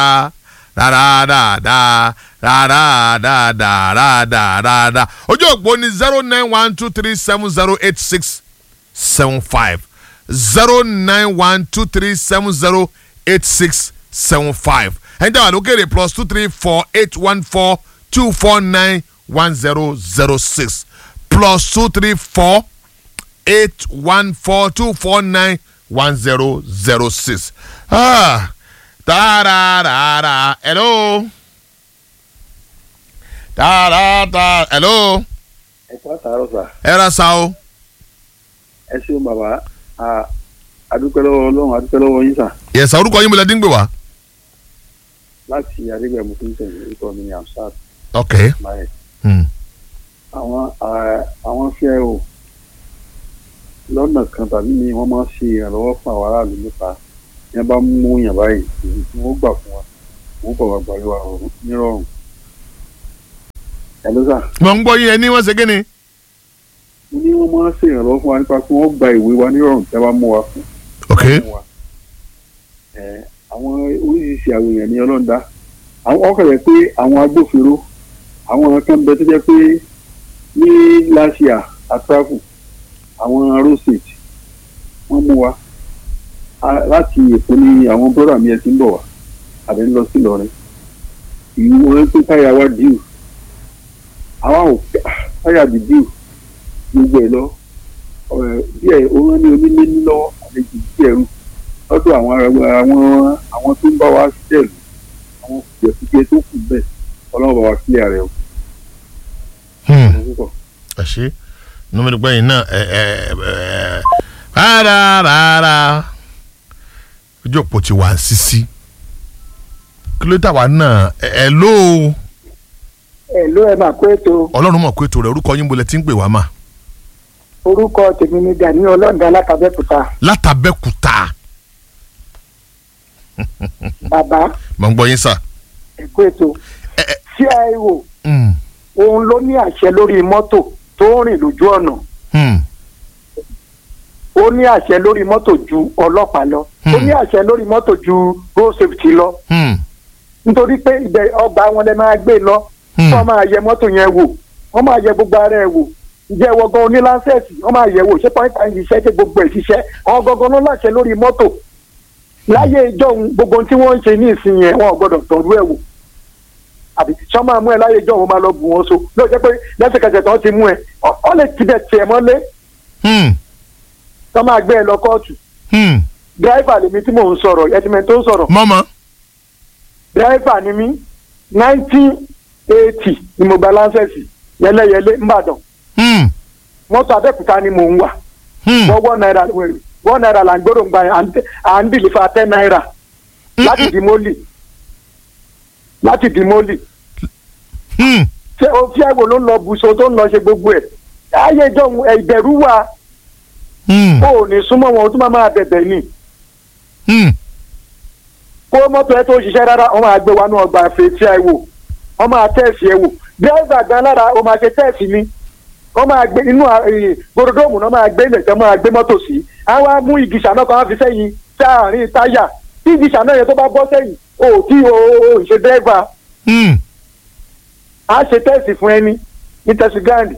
dáadáa dáadáa dáadáa ojú òpó ni zero nine one two three seven zero eight six seven five zero nine one two three seven zero eight six seven five ẹni tí a wà lókèrè plus two three four eight one four two four nine one zero zero six plus two three four eight one four two four nine one zero zero six. Ah, da-da-da-da. Hello. Da-da-da. Hello. ẹ kọ́ àtàrọ̀ sà Ẹ ra sa o. ẹ ṣeun bàbá a adúpẹ́ lọ́wọ́ ọlọ́run adúpẹ́ lọ́wọ́ yín sà Yẹ̀sà orúkọ yín mo lẹ dín gbé wá. láti adégbèmú tó ń tẹ̀lé orúkọ mi ní amsat Ok. maye Hmm. àwọn a- àwọn fẹ́ o lọ́nà kan tàbí mi wọ́n máa ń ṣe ìrànlọ́wọ́ fún àwọn aráàlú nípa yẹn bá mú yàn báyìí èyí tí wọ́n gbà fún wa wọ́n bọ̀ wá gbàlú wa rọrùn nírọ̀rùn ẹ ló sà Mo ń gbọ́ yín ẹni wọ́n ṣe kí ni. mo ní wọ́n máa ń ṣe ìrànlọ́wọ́ fún wa nípa pé wọ́n gba ìwé wa nírọ̀rùn tí wọ́n bá mú wa fún Ok. fún wa. Ẹ, àwọn oríṣiríṣi àwọn èèyàn ní ọlọ́ńdá àwọn ọkọ̀rẹ́ pé àwọn agbófinró àwọn kan bẹ tó jẹ́ pé ní láṣìá àtàkù àwọn road safety wọ́n mú wa A- láti èkó ní àwọn bọ́dà mi ẹ ti ń bọ̀ wá àbẹ̀ ń lọ sí Ìlọrin ìwọ̀n pé táyà wa díù àwa ò táyà di díù gbogbo ẹ̀ lọ ọ̀rẹ́ díẹ̀ òun ní onílé ní lọ́wọ́ àlejò díẹ̀ rú lọ́dọ̀ àwọn àwọn àwọn tó ń bá wa ṣiṣẹ́ ìlú àwọn kùjẹ́kùjẹ́ tó kù bẹ́ẹ̀ ọlọ́run bá wa kílẹ̀ rẹ̀ o. Hmm. Ọ̀rọ̀ púpọ̀. Ẹ ṣe. Inú mi dùn pé yín náà ẹ ẹ ẹ rárá ojú òpó ti wà ń sisi. Kí ló tà wá náà ẹ ẹ ló ẹ ló ẹ máa kó ètò Ọlọ́run mọ̀ pé ètò rẹ̀ orúkọ yín bolẹ̀ tí ń pè wá mà. orúkọ tèmi ní Gani ọlọ́ọ̀dà alákàbẹ́kúta Látàbẹ́kúta. bàbá Mo ń gbọ́ yín sà. ẹ kó ètò Ẹ ẹ CIO hmm. òun ló ní àṣẹ lórí mọ́tò tó ń rìn lójú ọ̀nà Hmm. ó ní àṣẹ lórí mọ́tò ju ọlọ́pàá lọ ó Hmm. ní àṣẹ lórí mọ́tò ju road safety lọ Hmm. nítorí pé ibẹ̀ ọgbà wọn lè máa gbé lọ Hmm. wọ́n máa yẹ mọ́tò yẹn wò wọ́n máa yẹ gbogbo ara ẹ̀ wò ǹjẹ́ ìwọ gan onílánsẹ̀sì wọ́n máa yẹ̀ wò ṣé pọ́ńtà ń ṣiṣẹ́ ṣé gbogbo ẹ̀ ṣiṣẹ́ àwọn gangan ló láṣẹ lórí mọ́tò láyé ìjọ ohun gbogbo ohun tí wọ́n ń ṣe ní ìsìn yẹn wọn ò gbọ́dọ̀ tọ́jú ẹ̀ wò àbí tí wọ́n máa mú ẹ láyé ìjọ òun máa lọ bù wọ́n so ló jẹ́ pé lẹ́sẹ̀kẹsẹ̀ tó ti mú ẹ ọ- ọ lè tibẹ̀ tiẹ̀ mọ́lé Hmm. tó máa gbé ẹ lọ kóòtù Hmm. dírẹ́fà lèmi tí mò ń sọ̀rọ̀ ẹtìmẹ̀ tó ń sọ̀rọ̀ Mọ́mọ́. dírẹ́fà ni mí nineteen eighty ni mo gba láńsẹ̀sì yẹlẹyẹlé ńbàdàn Hmm. mọ́tò abẹ́òkúta ni mò ń wà Hmm. wọ́n wọ́n náírà wọ́n náírà là ń gbọ́dọ̀ gba yẹn, à ń tẹ- à ń dìlífà ten náírà láti di mólì láti di mólì Hmm. ṣé o fi ẹ̀wò ló ń lọ bùsọ tó ń lọ ṣe gbogbo ẹ̀ ayé ìjọ òun, ẹ̀, ìbẹ̀rù wà Hmm. o ò ní súnmọ́ wọn o tún máa máa bẹ̀bẹ̀ ni Hmm. kó mọ́tò ẹ tó ṣiṣẹ́ rárá wọ́n máa gbé wa ní ọgbà fèsì ẹ̀ wò wọ́n máa tẹ̀sí ẹ̀ wò dírẹ́fà gan lára o máa ṣe tẹ̀sí ni wọ́n máa gbé inú gbòdòdóòmù náà máa gbé ilẹ̀ tẹ́ máa gbé mọ́tò sí àwọn á mú igi ṣàná kan á fi sẹ́yìn sáàrin táyà tí igi ṣàná yẹn tó bá bọ́ sẹ́yìn o ò tí o ò ṣe dírẹ́fà Hmm. á ṣe tẹ̀sí fún ẹni ní tẹ̀sí gáàndì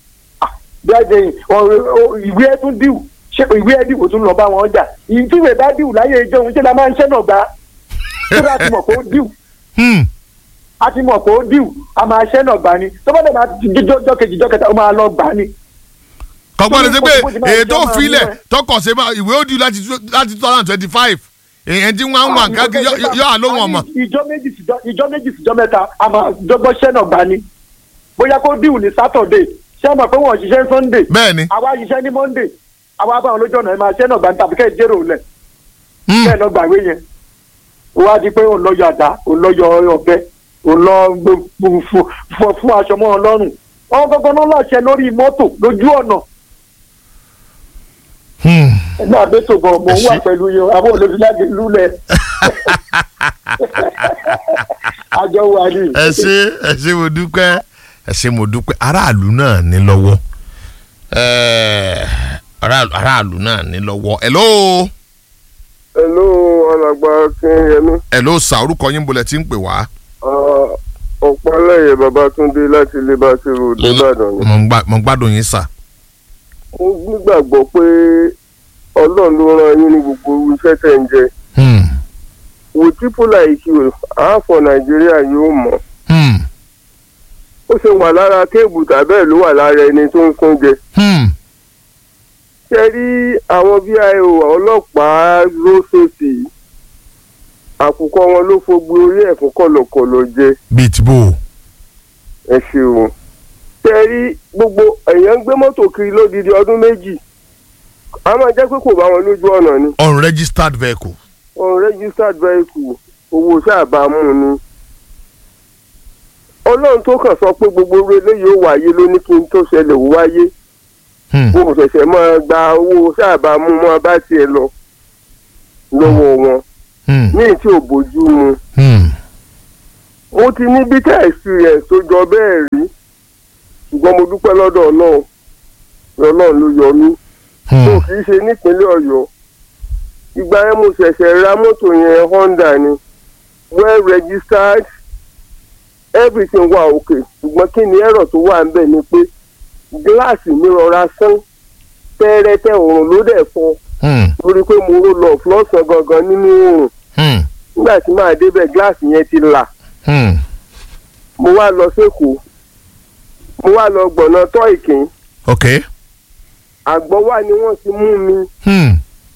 bíájẹ ìwé ẹ tún dìwù ṣé ìwé ẹ dìwù tún lọ bá wọn jà ìdíwèé bá dìwù láyé ìjọ òun ṣé la máa ń ṣẹ́nà gbá tó bá ti mọ̀ pé ó dìwù Hmm. a ti mọ̀ pé ó dìwù a máa ṣẹ́nà gbá ni tó bá dẹ̀ máa jọjọ́ kejì jọ́ kẹta ó máa lọ gbá ni. kọ́gbọ́n lè ṣe pé Bó ti máa ètò jẹ́ máa òfilẹ̀ ní ẹ̀. tọkọ̀ ṣe máa ìwé ó di láti two- láti two thousand twenty five èyàn tí wọ́n á wà káàkiri yọ- yọ àlóhùn ọmọ. ìjọ méjì síjọ ìjọ méjì síjọ mẹ́ta a máa dọ́gbọ́n ṣẹ́nà gbá ni bóyá kó dìwù ní sátọ̀dé ṣé àmọ̀ pé wọ́n ṣiṣẹ́ sunday bẹ́ẹ̀ ni àwa ṣiṣẹ́ ní monday àwa bá wọn lójú ọ̀nà ẹ̀ máa ṣẹ́nà gbá ní tàbí kẹ́ ẹ̀ jẹ́rò lẹ̀ Hmm. bẹ́ẹ̀ lọ gbàwé yẹn ó wá di pé òun lọ yọ àdá òun lọ yọ ọ̀bẹ òun lọ gbé- fún fún- fún aṣọ mọ́ ọ lọ́rùn wọn gbọ́ngàn náà láṣẹ lórí mọ́tò lójú ọ̀nà Hmm. ẹgbẹ́ àbẹ́tò gan mo ń wà Ẹ ṣé. pẹ̀lú yẹn àbọ̀ olóṣèlú lulẹ̀ àjọ wà ní. ẹ ṣe ẹ ṣe mo dúpẹ́ ẹ ṣe mo dúpẹ́ aráàlú náà ní lọ́wọ́ Ẹ, aráàlú aráàlú náà ní lọ́wọ́ hello hello alàgbà Akínyẹmí. ẹ ló sa orúkọ yín bolẹ̀ tí ń pè wá. ọ̀pọ̀lẹ́yẹ Babátúndé láti Liberty Road Ìbàdàn ni. mo ń gbà- mo ń gbádùn yín sà. mo nígbàgbọ́ pé Ọlọ́run ló rán yín ní gbogbo iṣẹ́ tẹ̀ ń jẹ. Hmm. with people like you àáfọ̀ Nàìjíríà yóò mọ̀. Hmm. ó ṣe wà lára kéèbù tàbẹ́ẹ̀ ló wà lára ẹni tó ń sún jẹ. Hmm. ṣe rí àwọn VIO ọlọ́pàá road safety àkùkọ wọn ló fogbe orí ẹ̀ fún kọ̀lọ̀kọ̀lọ̀ jẹ. bíi ti bò ó. ẹ ṣeun tẹ rí gbogbo èèyàn ń gbé mọ́tò kiri lódidi ọdún méjì a máa jẹ́ pé kò bá wọn lójú ọ̀nà ni unregistered vehicle. unregistered vehicle owó sábàámu ni ọlọ́run tó kàn sọ pé gbogbo orí eléyìí ó wáyé ló ní kí n tó ṣẹlẹ̀ ó wáyé Hmm. mo ṣẹ̀ṣẹ̀ máa gba owó sábàámu mọ́ bá tiẹ̀ lọ lọ́wọ́ wọn Hmm. ní tí ò bójú mu Hmm. mo ti ní bitter experience tó jọ bẹ́ẹ̀ rí ṣùgbọ́n mo dúpẹ́ lọ́dọ̀ ọlọ́run ọlọ́run ló yọ mí tó Hmm. kì í ṣe nípínlẹ̀ ọ̀yọ́ ìgbà yẹn mo ṣẹ̀ṣẹ̀ ra mọ́tò yẹn honda ni well registered everything wà òkè ṣùgbọ́n kí ni ẹ̀rọ tó wà ń bẹ̀ ni pé gíláàsì mi rọra sán tẹ́rẹ́tẹ́ òòrùn ló dẹ̀ fọ́ Hmm. torí pé mo ró lọ lọ́sàn gangan nínú òòrùn Hmm. nígbà tí màá débẹ̀ gíláàsì yẹn ti là Hmm. mo wá lọ sékòó mo wá lọ gbọ̀nà tọ́ ìkín ok. àgbọ̀ wà ni wọ́n ti mú mi Hmm.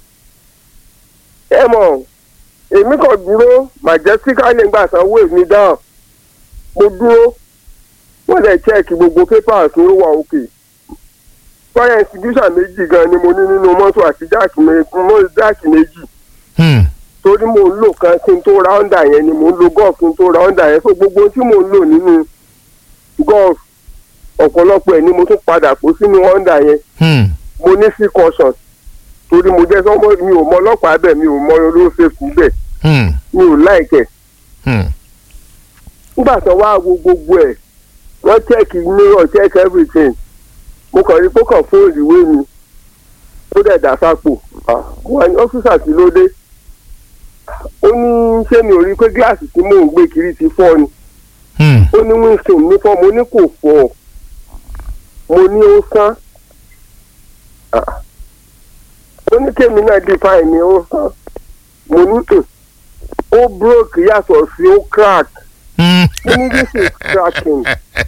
ẹ mọ̀ èmi kàn dúró majestically gbà sanwó èmi dáhùn mo dúró wọ́n lè chẹ́ẹ̀kì gbogbo papers ló wà òkè fire institution méjì gan ni mo ní nínú mọ́tò àti jáàkì méjì jáàkì méjì Hmm. torí mo ń lò kan kí n tó ra honda yẹn ni mo ń lo golf kí n tó ra honda yẹn so gbogbo tí mo ń lò nínú golf ọ̀pọ̀lọpọ̀ ẹ̀ ni mo tún padà kó sínú honda yẹn Hmm. mo ní sí caution torí mo jẹ́ sọ́mọ́ mi ò mọ ọlọ́pàá bẹ̀ mi ò mọ olóṣèlú bẹ̀ Hmm. mi ò láìkẹ̀ Hmm. nígbà tó wá wo gbogbo ẹ̀ wọ́n check mirror check everything mo kàn rí pé ó kàn fóònù ìwé mi ó dẹ̀ dà sápò Ah, mo wà ní ọ́fíìsà tí ló dé ó ní ṣé mi ò rí pé gíláàsì tí mò ń gbé kiri ti fọ́ ni Hmm. ó ní winston ní fọ́ mo ní kò fọ́ mo ní ó sán Ah. ó ní kémi náà define ni ó sán mo ní "Hmm, ó broke yàtọ̀ sí ó crack Hmm. ó ní this is cracking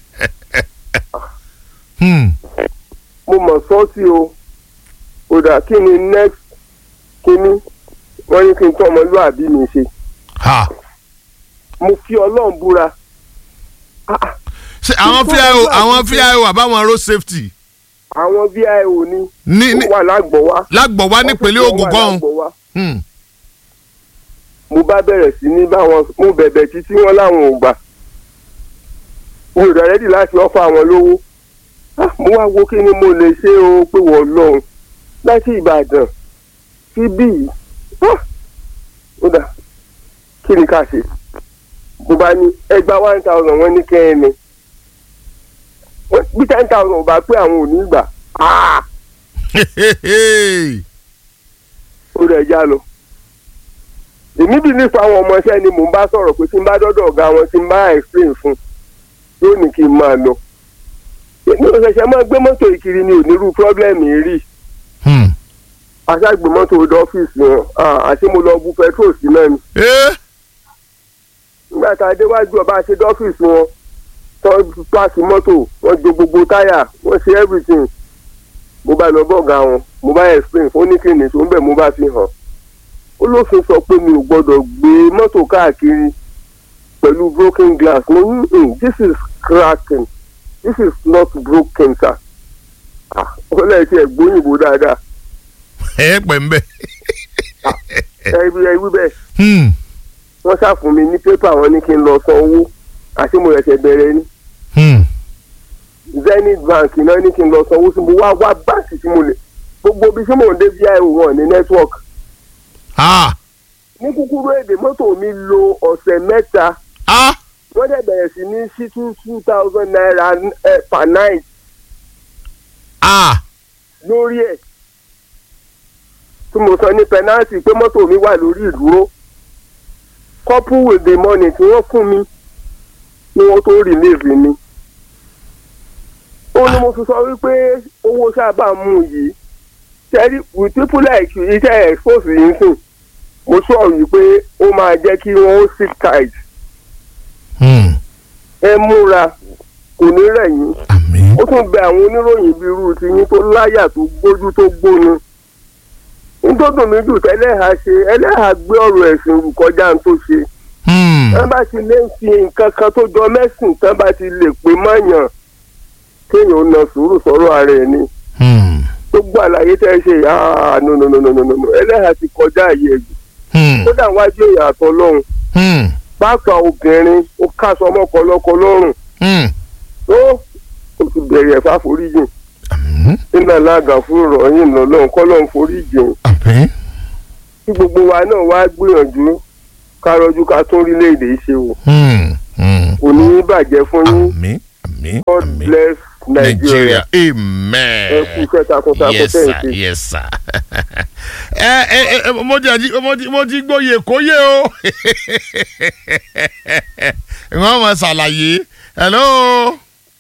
Hmm. mo mọ̀ sọ́ọ̀tì o kò dà kí ni next kíní wọ́n ní kí n tọ́ ọmọlúwàbí mi ṣe Ha. mo fi ọlọ́run búra Ah, ṣe àwọn fíàwó àwọn fíàwó àbáwọn road safety àwọn vio ní ní ní ó wà lágbọ̀wá lágbọ̀wá nípínlẹ̀ Ògùn kan. Lágbọ̀wá. Hmm. mo bá bẹ̀rẹ̀ sí ní báwọn mo bẹ̀bẹ̀ títí wọn láwọn ò gbà mi ò dẹ̀ rẹ́dì láti ọ́fà àwọn lówó Ah, mo wá wo kí ni mo lè ṣe o pé wọ́n lọ́hùn láti Ìbàdàn sí bíi Ah, ó dà kí ni ká ṣe mo bá ní ẹgbàá one thousand wọ́n ní kẹ́hìn ni Wọ́n- bí ten thousand ò bá pé àwọn ò ní gbà Ah, ó rẹ̀ já lọ. èmi bí nípa àwọn ọmọọṣẹ́ ni mò ń bá sọ̀rọ̀ pé tí n bá dọ́dọ̀ ọ̀gá wọn tí n bá explain fún yóò ní kí n máa lọ. èmi ò ṣẹ̀ṣẹ̀ máa gbé mọ́tò ìkiri ni onírú pírọ́blẹ́mì rí Hmm. aṣáàgbé mọ́tò ọdọ ọ́fíìsì wọn Ah, àti mo lọ bu petrol sí náà ni. Eh. nígbà tá a déwájú ọba ṣe dọ́fíìsì wọn tó pàṣẹ mọ́tò wọ́n jo gbogbo táyà wọ́n ṣe everything mo bá lọ bọ́ọ̀gá wọn mo bá explain fún oníkìnnì tó ń bẹ̀ mo bá fi hàn olófin sọ pé mi ò gbọ́dọ̀ gbé mọ́tò káàkiri pẹ̀lú broken glass mo ní "Hmm, this is cracking this is not broken sir ah ó lẹ́yìn tí ẹ̀ gbóyìnbó dáadáa ẹ pẹ̀ ń bẹ̀. ẹ wí ẹ wí bẹ́ẹ̀ Hmm. wọ́n ṣàfún mi ní pépà wọn ní kí n lọ san owó àti mo ẹ̀ṣẹ̀ bẹ̀rẹ̀ ni Hmm. zenith bank náà ní kí n lọ sanwó sí mo wá wá báǹkì tí mo lè gbogbo ibi tí mò ń dé vio wọn ní network Ah. ní kúkúrú èdè mọ́tò mi lo ọ̀sẹ̀ mẹ́ta Ah. wọ́n dẹ̀ bẹ̀rẹ̀ sí ní sí two two thousand naira eh, per night Ah. lórí ẹ̀ tí mo sọ ní pẹnáàtì pé mọ́tò mi wà lórí ìdúró couple with the money tí wọ́n fún mi ni wọ́n tó release mi. ó ní mo fi sọ wípé owó sábà mú yìí tẹ́lí with people like you iṣẹ́ expose yìí sìn mo sọ yìí pé ó máa jẹ́ kí wọ́n ó sit tight Hmm. ẹ múra kò ní rẹ̀yìn àmín ó tún bẹ àwọn oníròyìn bíi irú tiyín tó láyà tó gbójú tó gbónu nítòdùn mi jù tẹ́lẹ̀ha ṣe ẹlẹ́ha gbé ọ̀rọ̀ ẹ̀sìn rù kọjá ń tó ṣe Hmm. tán bá ti lè fi nǹkan kan tó jọ mẹ́sìn tán bá ti lè pè mọ́yàn kéèyàn ó na sùúrù sọ̀rọ̀ ara ẹ̀ ni Hmm. gbogbo àlàyé tẹ́ ẹ ṣe ah no no no no no no ẹlẹ́ha ti kọjá àyè ẹ̀jù Hmm. kódà wájú èèyàn àtọ́lọ́run Hmm. pàápàá obìnrin ó káṣọ ọmọkọlọ́kọ lọ́rùn Hmm. tó o ti bẹ̀rẹ̀ ẹ̀fà foríjìn àmín nínú alága fún ìrọ̀yìn lọ́lọ́run kọ́lọ́run foríjìn àmín kí gbogbo wa náà wá gbìyànjú ká rọjú ká tún orílẹ̀-èdè yìí ṣe wò Hmm. Hmm. kò ní í bàjẹ́ fún yín àmín àmín God àmín bless Nigeria Nigeria amen. ẹ kú iṣẹ́ takuntakun yes tẹ̀ ń sir ṣe. yes sir. ẹ ẹ ẹ mo ti àjí mo ti mo ti gbóyè kóyè o wọ́n mọ̀ ṣàlàyé hello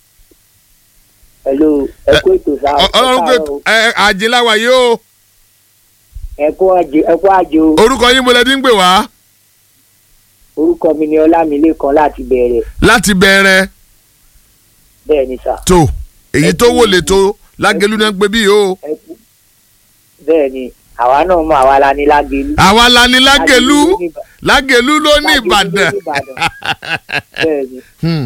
Hello, ẹ kú ètò sá Ọ- ọlọ́run pé ẹ àjẹláwa yìí o ẹ kú àjò ẹ kú àjò orúkọ yín mo lẹ ti ń pè wá orúkọ mi ni ọlámilékan láti bẹ̀rẹ̀ láti bẹ̀rẹ̀ bẹ́ẹ̀ ni sá tó èyí tó wò lè tó lágẹlú náà ń pè bí o ẹ kú bẹ́ẹ̀ ni àwa náà mọ àwa la ní lágẹlú. àwa la ní lágẹlú ló ní Ìbà- lágẹlú ló ní Lágẹ̀lú ló ìbàdàn. ní Ìbàdàn. bẹ́ẹ̀ ni Hmm.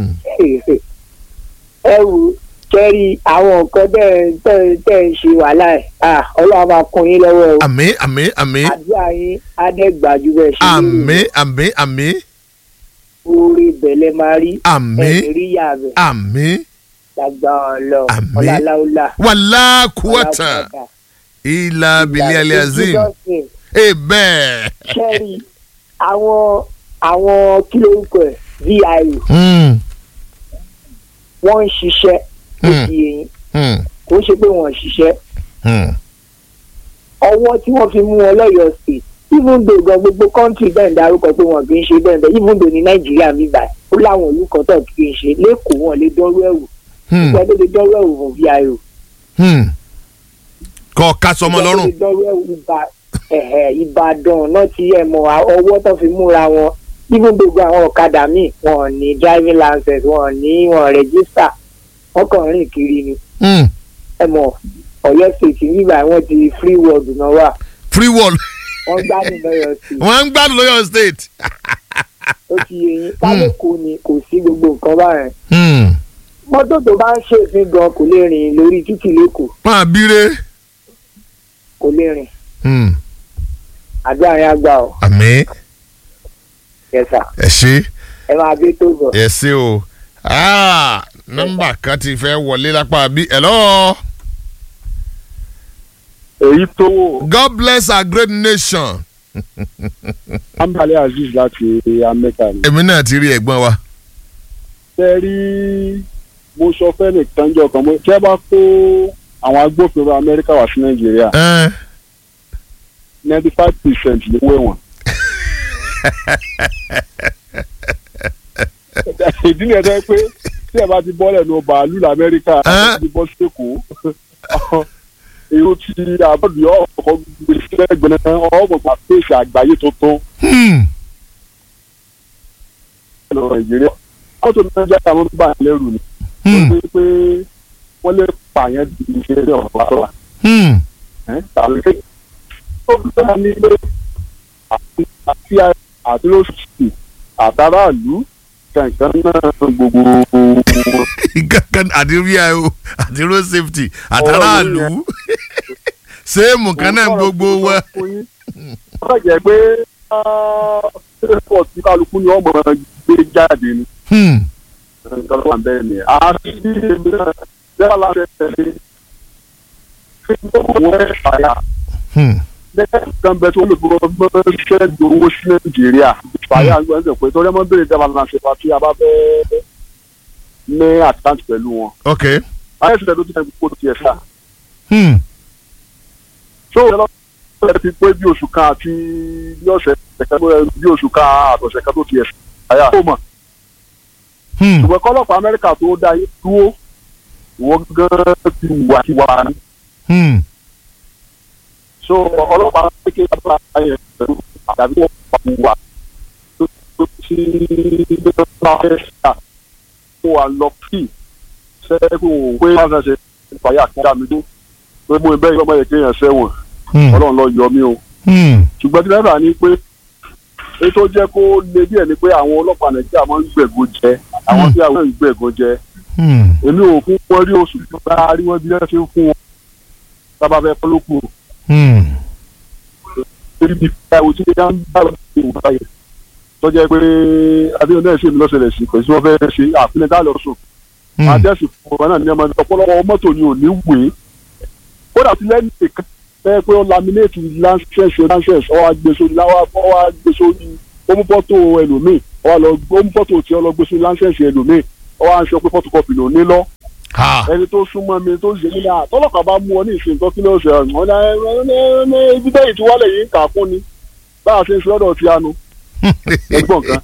ẹ wù kẹ́rì àwọn nǹkan tẹ́ tẹ́ tẹ́ ń ṣe wàhálà ẹ̀ ah, ọlọ́run máa kún yín lọ́wọ́ o àmín àmín àmín àdúrà yín adẹ́gbàjú bẹ́ẹ̀ ṣe lérò. àmín àmín àmín oore bẹ̀lẹ̀ máa rí àmín ẹ̀mí rí yà bẹ̀ àmín lágbà ọlọ Àmín. ọláláúlá wàlá kúwàtà ilà bìlẹ̀ aliazim ẹ bẹ́ẹ̀. kẹ́rì àwọn àwọn kí lórúkọ ẹ̀ vio Hmm. wọ́n ń ṣiṣẹ́ ó Hmm. di eyín Hmm. kò ń ṣe pé wọ́n ń ṣiṣẹ́ Hmm. ọwọ́ tí wọ́n fi mú wọn lọ́yọ̀ọ́ state even though gan gbogbo country bẹ́ẹ̀ ń darúkọ pé wọn kì í ṣe bẹ́ẹ̀ bẹ́ẹ̀ even though ní nàìjíríà mi báyìí ó láwọn ìlú kan tó kì í ṣe lẹ́kọ̀ọ́ wọn lè dọ́rọ́ ẹ̀wò Hmm. ìgbà tó lè dọ́rọ́ ẹ̀wò fún vio Hmm. kọ́ ká sọmọ lọ́rùn. ìgbà tó lè dọ́rọ́ ẹ̀wò Ìbà- ẹ̀hẹ̀, ìbàdàn náà ti ẹ̀ mọ̀ ọwọ́ tó fi múra wọn even though gan àwọn ọ̀kadà míì wọn ò ní driving license wọn ò ní wọn ò register wọn kàn ń rìn kiri ni Hmm. ẹ mọ̀ ọ̀yọ́ state nígbà wọn ti free world náà wà free wall wọ́n gbádùn lọ́yọ̀ sí i wọ́n ń gbádùn lọ́yọ̀ state. ó ti yé yín kálíkù ni kò sí gbogbo nǹkan báyẹn Hmm. mọ́tò tó bá ń ṣèfín gan kò lè rìn lórí títì lẹ́kọ̀ọ́ máa bíire. kò lè rìn Hmm. àdúrà yẹn àgbà ọ̀ àmín yẹsà ẹ ṣe ẹ máa bí tó bọ̀. ẹ ṣe o. Ah, nọ́mbà kan ti fẹ́ wọlé lápá bí. hello. èyí tó wò God bless our great nation. ambale azeez láti amẹ́ka ni. èmi náà ti rí ẹ̀gbọ́n wa. ṣe rí mo sọ fẹ́ nìkan jọ kan mo tí ẹ bá kó àwọn agbófinró amẹ́ríkà wá sí nàìjíríà Ẹ́n. ninety five percent ló wé wọn. ìdí nìyẹn tó yẹ pé tí ẹ bá ti bọ́lẹ̀ ní bàálù lamẹ́ríkà Ẹ́n. àti ti bọ́ sí èkó èrò ti àbọ̀dù yọ ọkọ̀ gbèsè lẹ́gbẹ̀ẹ́ ọgbọ̀gbà pèsè àgbáyé tuntun Hmm. lọ nàìjíríà wọ́n tó náà jẹ́ àwọn bá lẹ́rù ni Hmm. wọ́n pé wọ́n lè pààyàn di iṣẹ́ ní ọ̀pá sọ́la Hmm. tàbí pé ó bá ní pé àti àti àti lóṣù àtàràlú kankan náà gbogbo kankan àti rio àti road safety àtàràlù sẹ́ẹ̀mù kan náà gbogbo wa. wọ́n jẹ́ pé pọ̀ tí kálukú ni ọmọ gbé jáde ni Hmm. nǹkan tó wà bẹ́ẹ̀ ni àti bí èmi náà jẹ́ láti tẹ̀lé fi gbogbo ẹ̀ fàyà Hmm. lẹ́yìn kan bẹ tó lè gbọ́ ṣẹ́ gbowó sí nàìjíríà fàyà gbọ́dọ̀ pé torí ọmọ bèrè dábàá náà ṣe pàtí a bá fẹ́ ní àkáǹtì pẹ̀lú wọn. ok. ayé ìṣẹ̀lẹ̀ ló ti tẹ̀ kó tiẹ̀ sá. Hmm. tó o lọ ẹ ti pé bí oṣù kan àti bí ọ̀sẹ̀ kan bí oṣù kan àtọ̀sẹ̀ kan tó ti ẹ̀sìn àyà tó mọ̀ Hmm. ṣùgbọ́n kọ́lọ́pàá amẹ́ríkà tó dá yín dúró ìwọ gan ti wà ti wà ní. Hmm. so ọlọ́pàá kékeré bá yẹn pẹ̀lú àdàbí wọn pa wà tó tó ti bá fẹ́ ṣá kó wa lọ kí sẹ́kù pé wọ́n fẹ́ ṣe ìpàyà kíkà mi tó pé mo bẹ́ẹ̀ yọmọ yẹn kéèyàn sẹ́wọ̀n Hmm. ọlọ́run lọ yọ mí o Hmm. ṣùgbọ́n tí lẹ́fà ni pé èyí tó jẹ́ kó le díẹ̀ ni pé àwọn ọlọ́pàá nàìjíríà máa ń gbẹ̀gò jẹ àwọn Hmm. tí àwọn ń gbẹ̀gò jẹ Hmm. èmi ò fún wọn rí oṣù tó bá rí wọn bí wọ́n ṣe ń fún wọn sábà fẹ́ fọ́lọ́kù Hmm. torí bí káwọ́ tí wọ́n ń bá wọn ṣe ìwà yẹn tó jẹ́ pé adéhùn náà ṣe mi lọ́sẹ̀lẹ̀ sí pẹ̀lú tí wọ́n fẹ́ ṣe àfihàn tá lọ sùn Hmm. adẹ́sì fún wọn náà ní ọmọ ọ̀pọ̀lọpọ̀ mọ́tò ni ò ní wèé kódà tí lẹ́yìn ìkan fẹ́ pé ó laminate lancers lancers ọwọ́ agbésórí láwọ́ ọwọ́ agbésórí ó mú fọ́tò ẹlòmíì ọwọ́ lọ ó mú fọ́tò tí ó lọ gbésórí lancers ẹlòmíì ọwọ́ à ń sọ pé photocopy ló ní lọ Ha. ẹni tó súnmọ́ mi tó ṣe mí náà tọ́lọ́pàá bá mú ọ ní ìsìn tó kí ló ṣe ọ̀hún ní ibi bẹ́ẹ̀ tí wálẹ̀ yìí ń kà fún ni bá a ṣe ń ṣe lọ́dọ̀ tí a nu Ẹgbọ́n kan.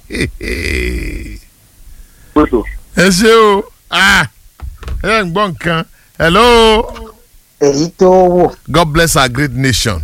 pẹ̀tọ̀. ẹ ṣe o Ah. ẹ ń gbọ́ nǹkan hello èyí tó wò God bless our great nation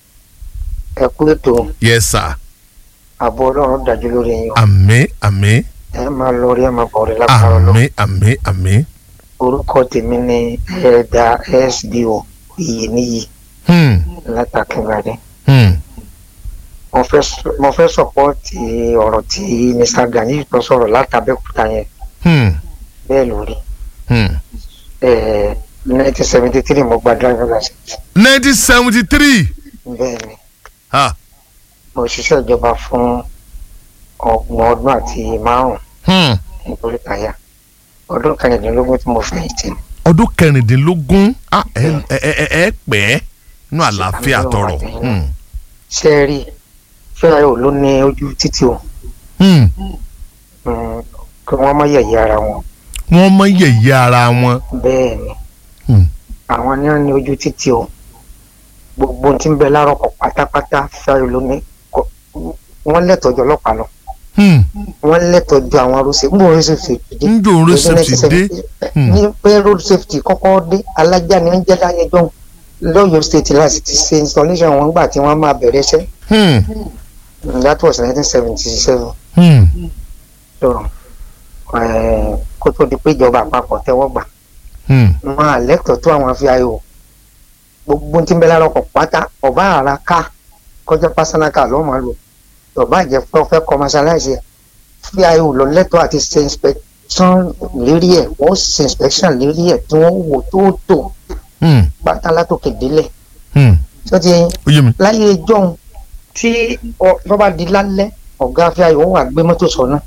ẹ kú ètò yes sir ààbò ọlọ́run dájú lórí yín o. àmín àmín ẹ máa lọ rí ẹ máa bọ̀ rí lápá lọ. àmín àmín àmín orúkọ tèmi ni ẹ̀ẹ́dà sbo iyì níyì Hmm. látàkíngbàdé. Hmm. mo fẹ́ sọ- mo fẹ́ sọ̀pọ́ọ̀tì ọ̀rọ̀ tí mr gani tó sọ̀rọ̀ látàbẹ́kúta yẹn Hmm. bẹ́ẹ̀ lórí. Hmm. nineteen seventy three mo gba driver license nineteen seventy three bẹ́ẹ̀ ni ha mo ṣiṣẹ́ ìjọba fún ọgbọ̀n ọdún àti márùn-ún Hmm. nítorí táyà ọdún kẹrìndínlógún tí mo fẹ̀yìntì ni. ọdún kẹrìndínlógún ah, ẹ ẹ ẹ ẹ pẹ́ nínú àlàáfíà tọrọ Hmm. ṣé ẹ rí fẹ́ràn ò ló ní ojú títì o Hmm. Mm, kí wọ́n má yẹ̀yẹ́ ara wọn wọ́n mọ yẹ̀yẹ́ ara wọn bẹ́ẹ̀ ni Hmm. àwọn ní wọn ní ojú títì o gbogbo ohun tí ń bẹ lárọ̀kọ̀ pátápátá fẹ́ràn ló ní kò- wọ́n lẹ́tọ̀ọ́jọ́ ọlọ́pàá lọ Hmm. wọ́n lẹ́tọ̀ọ́jọ́ àwọn rọ́ṣẹ̀ ń bò road safety dé ń dòun Lọ́dún rẹ́sẹ̀pì dé 1970, Hmm. ní pé road safety kọ́kọ́ dé alájà ni wọ́n jẹ́ láyé jọ́ lọ́yọ̀ state láti ti ṣe installation wọn gbà tí wọ́n máa bẹ̀rẹ̀ iṣẹ́ Hmm. that was nineteen seventy seven Hmm. so eh, kó tó di pé ìjọba àpapọ̀ tẹ́wọ́ gbà Hmm. wọn àlẹ́tọ̀ tó àwọn fi ayò gbogbo tí ń bẹ lára ọkọ̀ pátá ọba àrà ká kọjá personal car ló máa lò ọba àjẹ pé ọfẹ́ commercialize ẹ̀ fi ayò lọ lẹ́tọ̀ àti ṣe inspection lérí ẹ̀ wọ́n ṣe inspection lérí ẹ̀ tí wọ́n wò tó tó Hmm. pátá látòkè délẹ̀ Hmm. tó ti yẹn ó yé mi láyé ìjọ́un tí ọ- tó bá di lálẹ́ ọ̀gá fi ayò wà gbé mọ́tò sọ́nà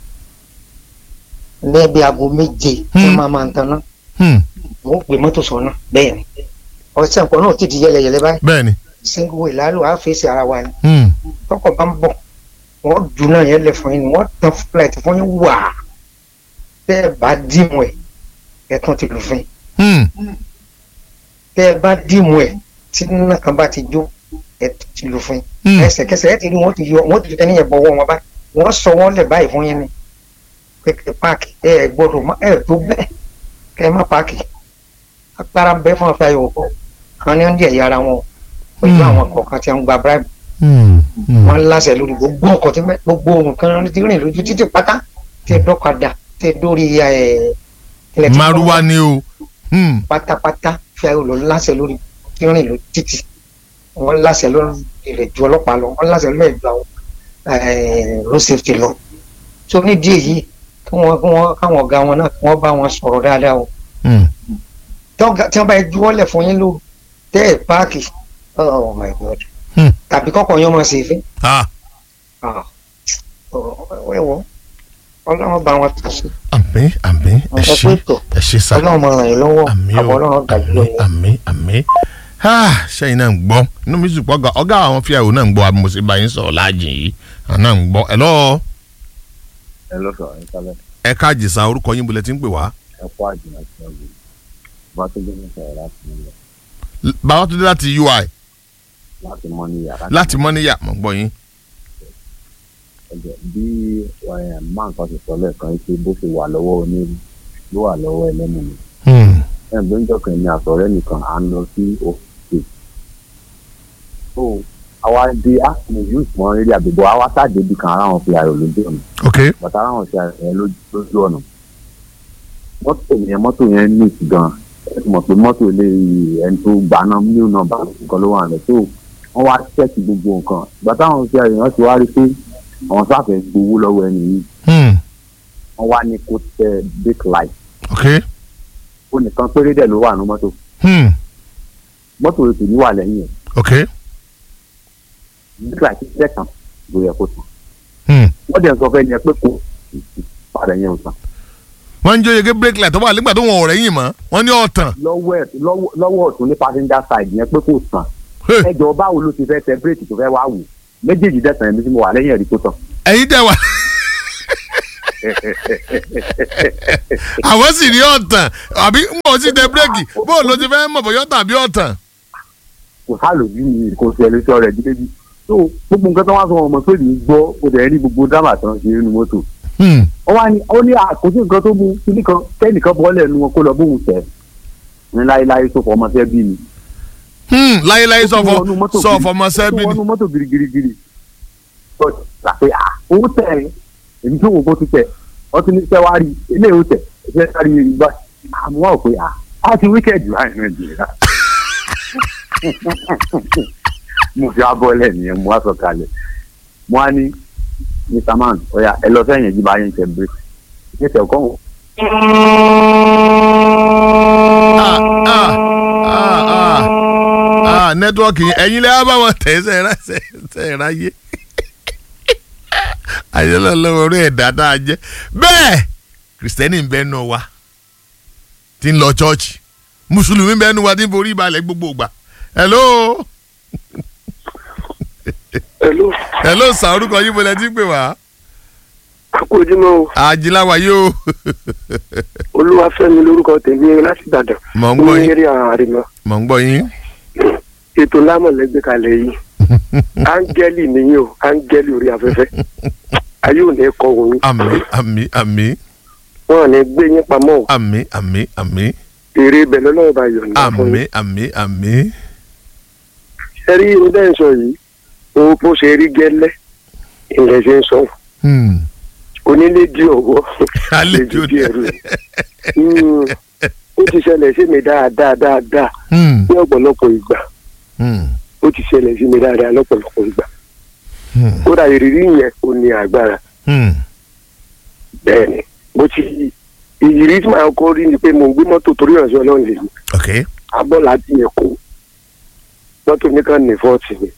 lẹ́ẹ̀bi aago méje tí wọ́n Hmm. máa máa ń taná Hmm. wọ́n gbé mọ́tò sọ́nà bẹ́ẹ̀ ni ọ̀sẹ̀ nǹkan náà ti di yẹlẹyẹlẹ báyìí bẹ́ẹ̀ ni single way lálù á fèsì ara wa ni Hmm. tọkọ̀ bá ń bọ̀ wọ́n dùn náà yẹn lẹ̀ fún yín ni wọ́n tan flight fún yín wà tẹ́ ẹ bá dìmú ẹ̀ ẹ̀ tún ti lù fún yín Hmm. tẹ́ ẹ bá dìmú ẹ̀ tí nínú kan bá ti jó ẹ̀ tún ti lù fún yín Hmm. ẹsẹ̀kẹsẹ̀ ẹ̀ ti rí wọ́n ti yọ wọ́n ti ẹni yẹn bọ̀wọ́ wọn báyìí wọ́n sọ wọ́n lẹ̀ báyìí fún yín ni pẹ̀kẹ́ páàkì ẹ̀ ẹ̀ gbọ́dọ̀ má ẹ̀ tó bẹ́ẹ̀ kẹ́ ẹ má páàkì agbára bẹ́ẹ̀ fún ọ̀fẹ́ yòókù àwọn ní wọ́n di ẹ̀yà ara wọn pẹ̀lú Hmm. àwọn kọ̀ọ̀kan tí wọ́n gba bribe Hmm. Hmm. wọ́n láṣẹ lórí gbogbo ọkọ̀ tí mẹ́- gbogbo nǹkan ti rìn lójú títì pátá tẹ dọ́kadà tẹ dórí ẹ̀ ilẹ̀ tí wọ́n maruwa ni o Hmm. pátápátá fi ayò lọ láṣẹ lórí tí rìn lójú títì wọ́n láṣẹ lórí ilẹ̀ ju ọlọ́pàá lọ wọ́n láṣẹ lórí ìjọ àwọn eh, road safety lọ tó nídìí èyí kí wọ́n kí wọ́n káwọn ọ̀gá wọn náà kí wọ́n bá wọn sọ̀rọ̀ dáadáa o Hmm. tọ́gà tí wọ́n bá yẹ juwọ́lẹ̀ fún yín ló tẹ́ ẹ̀ páàkì oh my god Hmm. tàbí kọ́kọ́ yín ọmọ sí fẹ́ Ah. wẹ́wọ́ ọlọ́run bá wọn tó sí àmín àmín ẹ ẹ ṣé pé tó ẹ ṣé sá ọlọ́run máa ràn yín lọ́wọ́ àmín àbọ̀ o ọlọ́run gbàgbé àmín lónìí. àmín àmín Ah, sẹ́yìn náà ń gbọ́ inú mi sì pọ̀ ọ̀gá ọ̀gá àwọn fíyàwó náà ń gbọ́ àmọ́ sí báyìí ń sọ̀rọ̀ láàjìn yìí àwọn náà ń gbọ́ ẹ lọ́ọ́ ẹ lọ́sọ̀ ẹ kálẹ̀ ẹ káàjì sa orúkọ yín bolẹ̀ tí ń pè wá. ẹ kó àjìnà sí ọ̀gbìn bá tó gbé nípa ẹ̀ láti nílẹ̀ bàbá tó dé láti ui láti mọ́ ní yàrá. láti mọ́ níyà mọ̀ gbọ́ yín. ẹ̀jẹ̀ bí ẹ̀, máa nǹkan ti sọ lẹ́ẹ̀kan pé bó ṣe wà lọ́wọ́ onírú ló wà lọ́wọ́ ẹlẹ́nu mi. Hmm. ẹ̀ ló ń jọkàn ní àtọ̀rẹ́ nìkan à ń lọ sí òkè. so àwa di àsìmọ̀ yóò mọ eré àbẹ̀bọ̀ àwa sáàdé bí kan ara wọn fi ayọ̀ lójú ọ̀nà ok bàtà ara wọn fi ayọ̀ yẹn lójú lójú ọ̀nà. mọ́tò yẹn mọ́tò yẹn ní ìtìgan ẹ ti mọ̀ pé mọ́tò ilé ẹni tó gbaná mílíọ̀nù náà bá nǹkan ló wà rẹ̀ tó wọ́n wá ṣẹ́ẹ̀kì gbogbo nǹkan bàtà àwọn fi ayọ̀ yẹn ti wá rí pé àwọn sáfẹ́ gbowó lọ́wọ́ ẹni yìí Hmm. wọ́n wá ní kó tẹ brake light ok ó nìkan péré dẹ̀ ló wà ní mọ́tò Hmm. mọ́tò rẹ̀ sì ní wà lẹ́yìn ẹ̀ ok brake light tẹ̀ tán ló yẹ kó tán Hmm. wọ́n dẹ̀ sọ fẹ́ ni ẹ pé kó padà yẹn ò tán wọ́n ń jó yege brake light tó wà nígbà tó wọn ò rẹ́yìn mọ́ wọ́n ní ọ̀tàn. lọ́wọ́ ẹ̀ lọ́wọ́- lọ́wọ́ ọ̀tún ní passenger side yẹn pé kò tán Hey. ẹjọ́ báwo ló ti fẹ́ tẹ bírèkì tó fẹ́ wá wò méjèèjì dẹ̀ tàn ẹ̀mí tí mo wà lẹ́yìn ẹ̀rí tó tán ẹ̀yin tẹ̀ wá. àwọn sì rí ọ̀tàn àbí ń bọ̀ sí tẹ bírèkì bóun ló ti fẹ́ mọ̀ bọ́yọ́ tàbí ọ̀tàn. kò sálòjú mi kò sí ẹlẹ́sọ̀ rẹ̀ dídé bí so gbogbo nǹkan tó wá sọ ọmọ pé mi gbọ́ ó dẹ̀ rí gbogbo dábàá tán ṣe nínú mọ́tò Hmm. ó wá ní ó ní àkóso nǹkan tó mú kíní kan kẹ́nìkan bọ́ọ̀lẹ̀ nu wọn kó lọ bóun tẹ̀ ní láéláé tó fọ ọmọ fẹ́ bí mi. Hmm. láyéláyé Ó tún sọfọ wọnú mọ́tò sọfọ gidi- ọmọ ó sẹ́bí tún ni. wọnú mọ́tò girigirigiri. ó gbà pé à owó tẹ̀ ẹ́ èyí tó wò kó ti tẹ̀ wọ́n ti ní sẹ́wárì ilé ìwò tẹ̀ sẹ́wárì ìgbà àmọ́ wà pé à á ti wíkẹ̀dì láì nàìjíríà. mo fi abọ́lẹ̀ nìyẹn mo wá sọ kalẹ̀ mo á ní mr man ọ̀ya ẹ lọ sẹ́yìn ẹ̀jí bá yẹn tẹ̀ bírèkì ní tẹ̀ kọ́ wọn. Ah, ah, ah, ah. Ah, nẹ́tíwọ́ọ̀kì yẹn ẹ̀yin lẹ́yìn bá wọn tẹ̀ ṣe ẹ̀rá ṣe ẹ̀rá yé. àyẹ̀lẹ̀ lọ́wọ́ orí ẹ̀dá tá a jẹ́ bẹ́ẹ̀ kìrìsìtẹ́nì ń bẹ́ẹ̀ nù wa tí ń lọ chọ́ọ̀chì mùsùlùmí ń bẹ́ẹ̀ nù wa tí ń forí balẹ̀ gbogbo ìgbà. hello Hello, hello sà orúkọ yín mo lẹ ti ń pè wá. akójúmọ́ o, àjìláwa yóò Olúwafẹ́mi lórúkọ tèmi láti Ìbàdàn. mọ̀ ń gbọ́ Ní yín eré àrìmọ́. mọ̀ ń gbọ́ yín. Ètò lámọ̀lẹ́gbẹ̀ kalẹ̀ yìí. Áńgẹ́lì nìyí o, áńgẹ́lì orí afẹ́fẹ́. Ayé ò ní kọ òun. àmì àmì àmì Wọ́n ò ní gbé yín pamọ́ o. àmì àmì àmì Èrè ibẹ̀ lọ́lọ́wọ́ bá yọ̀ǹda fún àmì yín. àmì àmì. Ẹ rí irun bẹ́ẹ̀ ń sọ yìí. Owó bó ṣe rí gẹ́lẹ́. Ilẹ̀ ṣe ń sọ. Hmm. Onílé di ọ̀wọ́. àlejò di ẹrù. Hmm. Ó ti ṣẹlẹ̀ sí mi dáadáa dáadáa Hmm. ní ọ̀pọ̀lọpọ̀ ìgbà. Hmm. Ó ti ṣẹlẹ̀ sí mi dáadáa lọ́pọ̀lọpọ̀ ìgbà. Hmm. kódà ìrírí yẹn ò ní agbára Hmm. bẹ́ẹ̀ ni mo ti ìrírí tí màá kọ́ rí ni pé mo ń gbé mọ́tò torí ọ̀sẹ̀ ọlọ́run lè mi ok abọ́ láti èkó mọ́tò nìkan ní fọ́ọ̀tì ni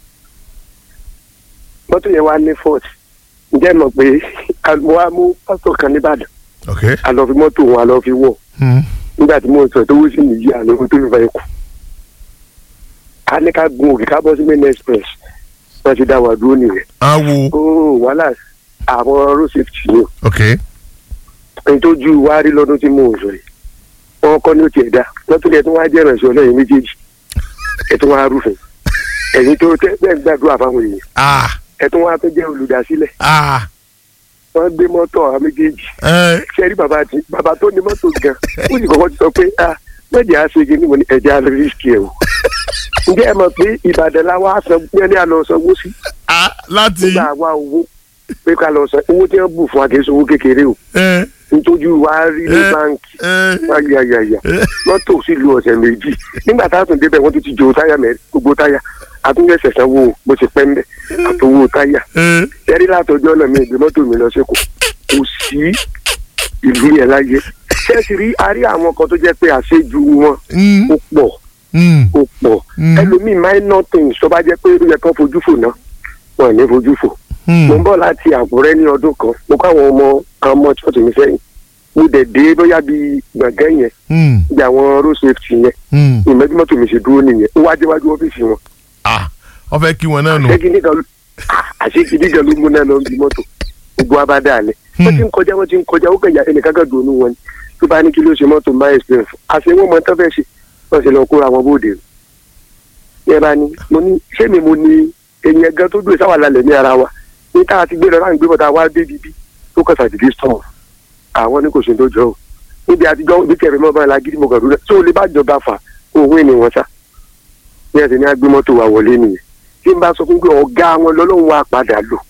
mọ́tò yẹn wá ní fọ́ọ̀tì ǹjẹ́ mọ̀ pé a- mo wá mú pásítọ̀ kan nìbàdàn ok. a lọ fi mọ́tò wọn a lọ fi wọ̀ Hmm. nígbà tí mo sọ tó wú sí nìyí àná tó fi fa ikú ká ní ká gun òkè ká bọ́ sí main express wọ́n ti dá wa dúró nìyẹn awo ó wàhálà àwọn road safety ni o. ok ntójú wa rí lọ́dún tí mò ń sọ yìí wọn kọ́ ní ó tiẹ̀ dá wọ́n tún lẹ̀ tó wá jẹ́ ìrànṣẹ́ ọlọ́yin méjèèjì ẹ̀ tó wá rúfin ẹ̀yin tó tẹ́ bẹ́ẹ̀ ń gbàdúrà fáwọn èèyàn ah ẹ̀ tó wá tó jẹ́ olùdásílẹ̀ ah wọ́n gbé mọ́tò àwọn méjèèjì ẹ ṣe rí bàbá tí bàbá tó ní mọ́tò gan ó sì kọ́kọ́ ti sọ pé ah mẹ́jẹ̀ á ṣe kíní mo ní ẹ̀jẹ̀ á rísíkì ẹ̀ o ǹjẹ́ ẹ mọ̀ pé ìbàdàn la wá sọ pé ní àlọ́ sanwó sí ah láti nígbà wá owó pé ká lọ san owó tí wọ́n bù fún akéésù owó kékeré o ẹ ntójú wa rí ní Eh. báńkì ẹ ayayaya mọ́tò sì lu ọ̀sẹ̀ méjì nígbà tá a tún débẹ̀ wọ́n tún ti jò táyà mẹ́rin gbogbo táyà àtúnyẹ̀ sẹ̀sẹ̀ wo bó ti pẹ́ ń bẹ̀ àtòwò táyà ẹ ẹ̀rí látọjọ́ náà mi ìgbé mọ́tò mi lọ sẹ́kọ̀ọ́ kò sí ìlú yẹn láyé ṣẹ́ẹ̀sì rí a rí àwọn kan tó jẹ́ pé àṣejù wọn Hmm. ó pọ̀ Hmm. ó pọ̀ Mm. ẹlòmíì minor things tó bá jẹ́ pé ó yẹ kán fojú fò náà wọn ò ní fojú fò mo ń Hmm. bọ̀ láti àkúrẹ́ ní ọdún kan mo kọ́ àwọn ọmọ àwọn ọmọ ṣọ́ọ̀ṣì mi sẹ́yìn mo dẹ̀ dé bóyá bíi gbọ̀ngàn yẹn Hmm. bí àwọn road safety yẹn Hmm. ìmọ̀júmọ́ tó mi ṣe dúró nìyẹn ó wá déwájú ọ́fíìsì wọn ah wọ́n fẹ́ kí wọn náà nù. àṣegídí kan àṣegídí kan ló mú náà lọ bí mọ́tò gbogbo abádá alẹ́ wọ́n ti ń kọjá wọ́n ti ń kọjá ó kẹ̀yà ẹnìkan kan dùn ún wọn ni tó bá ní kí ló ṣe mọ́tò máa experience àṣẹ wọn mọ tán fẹ́ ṣe wọ́n ṣe lọ kóra wọn bóde yẹn bá ní mo ní ṣé mi mo ní ẹ̀yìn ẹ̀gán tó dúró sáwà lálẹ́ ní ara wa ní tá a ti gbé lọ láǹgbé bọ́tà wá dé bíbí tó kàn sàdédé sọ̀rọ̀ àwọn ní kò sí tó jọ o níbi àtijọ́ ibi kẹrin mọ́ bá la gidi mo kàn dúró tó lè bá jọba fà òun ènìyàn wọn sá ní ẹsẹ̀ ní agbé mọ́tò wa wọlé nìyẹn tí n bá sọ fún pé ọ̀gá wọn lọ́lọ́run wa padà lò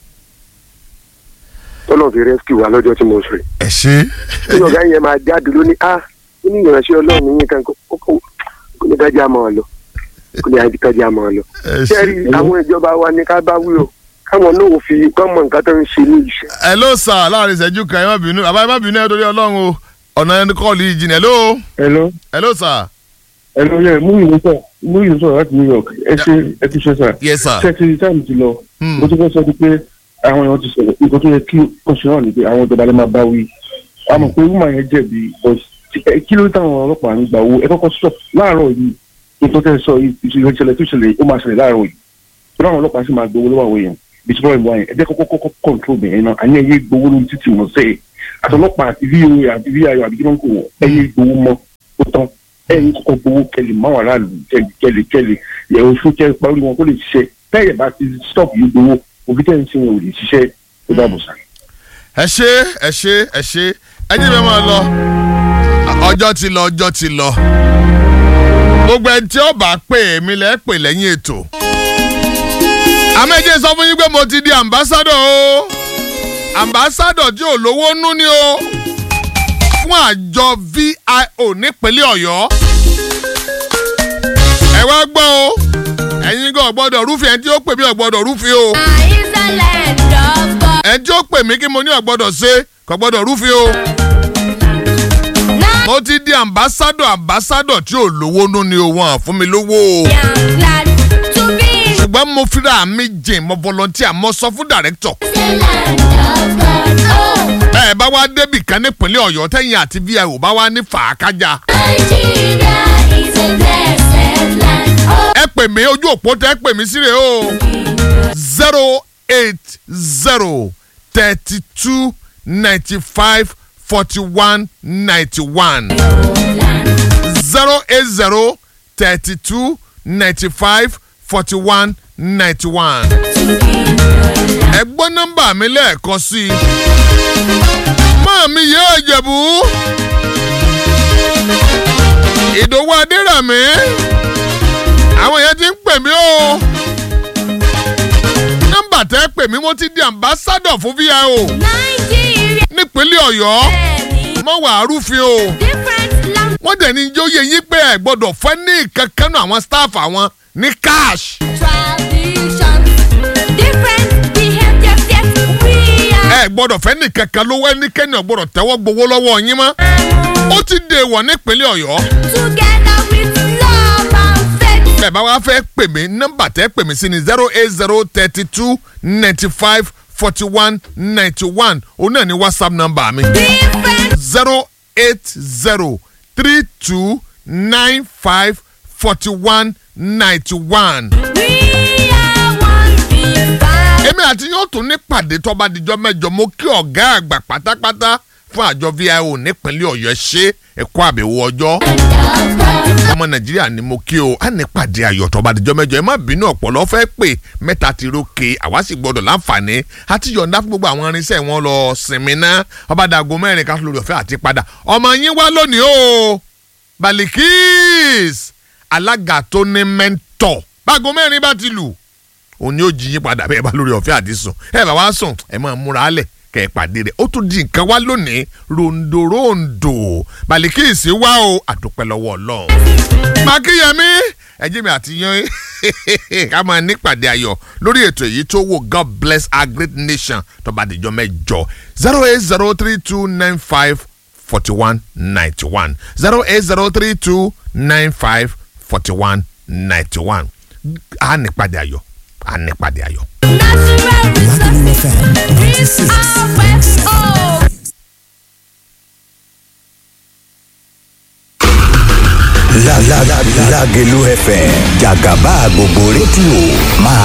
tọ́lọ́ fi rescue wa lọ́jọ́ tí mo sọ yìí ẹ ṣe tí ọ̀gá yẹn máa jáde ló ní a ó ní ìránṣẹ́ ọlọ́run yín kan kó kó kó ní kájà máa lọ kó ní kájà máa lọ. ẹ ṣe. sẹ́ẹ̀rì àwọn ìjọba wa ní ká bá wí o káwọn náà ò fi kọ́ mọ nǹkan tó ń ṣe ní iṣẹ́. hello sir láàrin ìṣẹ́jú kan ẹ má bínú àbá ẹ má bínú ẹ torí ọlọ́run o ọ̀nà ẹni kọ́ọ̀lù yìí jìnnà hello hello hello sir hello yẹ mú ìwé sọ mú ìwé sọ láti new york ẹ ṣe ẹ ti ṣe sà yes sir ṣe ti táìmù ti lọ Hmm. mo tún fẹ́ sọ di pé àwọn èèyàn ti sọ̀rọ̀ nǹkan tó yẹ kí oṣù náà ni pé àwọn ìjọba lè máa bá wí àmọ́ pé wúmà yẹn jẹ̀bi but ẹ- kí ló dé táwọn ọlọ́pàá ń gbà owó ẹ kọ́kọ́ stop láàárọ̀ yìí nǹkan tẹ́ ẹ sọ yìí ìṣẹ̀lẹ̀ ìṣẹ̀lẹ̀ tó ṣẹlẹ̀ ó máa ṣẹlẹ̀ láàárọ̀ yìí tó láwọn ọlọ́pàá sì máa gbowó lọ́wọ́ àwọn èèyàn bí tí wọ́n ń wá yẹn ẹ jẹ́ kọ́kọ́ kọ́kọ́ control bẹ̀rẹ̀ náà àní ẹ̀yẹ gbowó lórí títì wọ́n sẹ́yìn àtọlọ́pàá àti voa àti vio àbí kí wọ́n kò wọ́n ẹ̀yẹ gbowó mọ́ ó tán ẹ̀yìn kọ́kọ́ gbowó kẹlẹ̀ máwọn aráàlú kẹlẹ̀ kẹlẹ̀ kẹlẹ̀ yẹ̀wò fún kẹlẹ̀ parí wọn kó lè ṣiṣẹ́ tẹ́yẹ̀ bá ti stop yìí gbowó òbí tẹ́ ń ṣe wọn ò lè ṣiṣẹ́ tó dáàbò sá. ẹ ṣe ẹ ṣe ẹ ṣe ẹ jẹ́ mi máa lọ ọjọ́ ti lọ ọjọ́ ti lọ gbogbo ẹni tí ó bá pè é mi lẹ́ pè lẹ́yìn ètò àmẹ́jẹ́ sọ fún yín pé mo ti di ambassador o ambassador tí ò lówó nú ni o fún àjọ vio nípínlẹ̀ ọ̀yọ́ ẹ wá gbọ́ o ẹ̀yin gan gbọ́dọ̀ rúfin ẹni tí ó pè mí ò gbọ́dọ̀ rúfin o ẹni tí ó pè mí kí mo ní ò gbọ́dọ̀ ṣe kò gbọ́dọ̀ rúfin o mo ti di ambassador ambassador tí ò lówó nú ni o wọn fún mi lówó o ṣùgbọ́n mo fira mi jìn mo volunteer mo sọ fún director ẹ bá wá débì kan nípínlẹ̀ ọ̀yọ́ tẹ̀yìn àti vio bá wá ní fàákájà ẹ pè mí ojú òpó tẹ ẹ pè mí síre o zero eight zero thirty two ninety five forty one ninety one zero eight zero thirty two ninety five forty one ninety one ẹ gbọ́ nọ́mbà mi lẹ́ẹ̀kan sí i máa mi yẹ ẹ̀jẹ̀bú ìdòwú adéràmí àwọn yẹn ti ń pè mí o nọ́mbà tẹ́ pè mí mo ti di ambassador fún vio nípínlẹ̀ ọ̀yọ́ mọ́ wàá rúfin o wọ́n dẹ̀ ní jó yẹ yín pé ẹ̀ gbọ́dọ̀ fẹ́ ní kankan náà àwọn staff àwọn ní cash ẹ gbọ́dọ̀ fẹ́ ní kankan lówó ẹnikẹ́ni ò gbọ́dọ̀ tẹ́wọ́ gbowó lọ́wọ́ yín mọ́ ó ti dèwọ̀ nípínlẹ̀ ọ̀yọ́ bẹ́ẹ̀ bá wá fẹ́ pè mí nọ́mbà tẹ́ pè mí sí ni zero eight zero thirty two ninety five forty one ninety one òun náà ni whatsapp nọ́mbà mi zero eight zero three two nine five forty one ninety one. èmi àti yóò tún ní pàdé tó bá dijọ́ mẹ́jọ mo kí ọ̀gá àgbà pátápátá fún àjọ vio nípínlẹ̀ ọ̀yọ́ ṣe ẹ̀kọ́ àbẹ̀wò ọjọ́ ọmọ nàìjíríà ni mo kí o á ní pàdé ayọ̀ tó bá dijọ́ mẹ́jọ ẹ má bínú ọ̀pọ̀lọ́ fẹ́ pè mẹ́ta ti rókè àwa sì gbọ́dọ̀ láǹfààní àti yọ̀ǹda fún gbogbo àwọn irinṣẹ́ wọn lọ sinmi ná ọba dàgó mẹ́rin ká lórí ọ̀fẹ́ àti padà ọmọ yín wá lónìí o balikis alága tó ní mẹ́ńtọ̀ báago mẹ́rin bá ti lù òun ni ó jí yín padà bẹ́ẹ̀ bá lórí ọ̀fẹ́ àti sùn ẹ bá wá sùn ẹ máa múra á lẹ̀ kẹ́ ẹ pàdé rẹ̀ ó tún di nǹkan wá lónìí rondorondo balikisi wá o àdúpẹ́ lọ́wọ́ ọlọ́run. makíyẹmí ẹjẹ́ mi àti yan ká máa nípàdé ayọ̀ lórí ètò èyí tó wò god bless our great nation tó bá dìjọ́ mẹ́jọ zero eight zero three two nine five forty one ninety one zero eight zero three two nine five forty one ninety one a nípàdé ayọ̀ a nípàdé ayọ̀. Lágelú FM jàgàbá gbogbo rédíò máa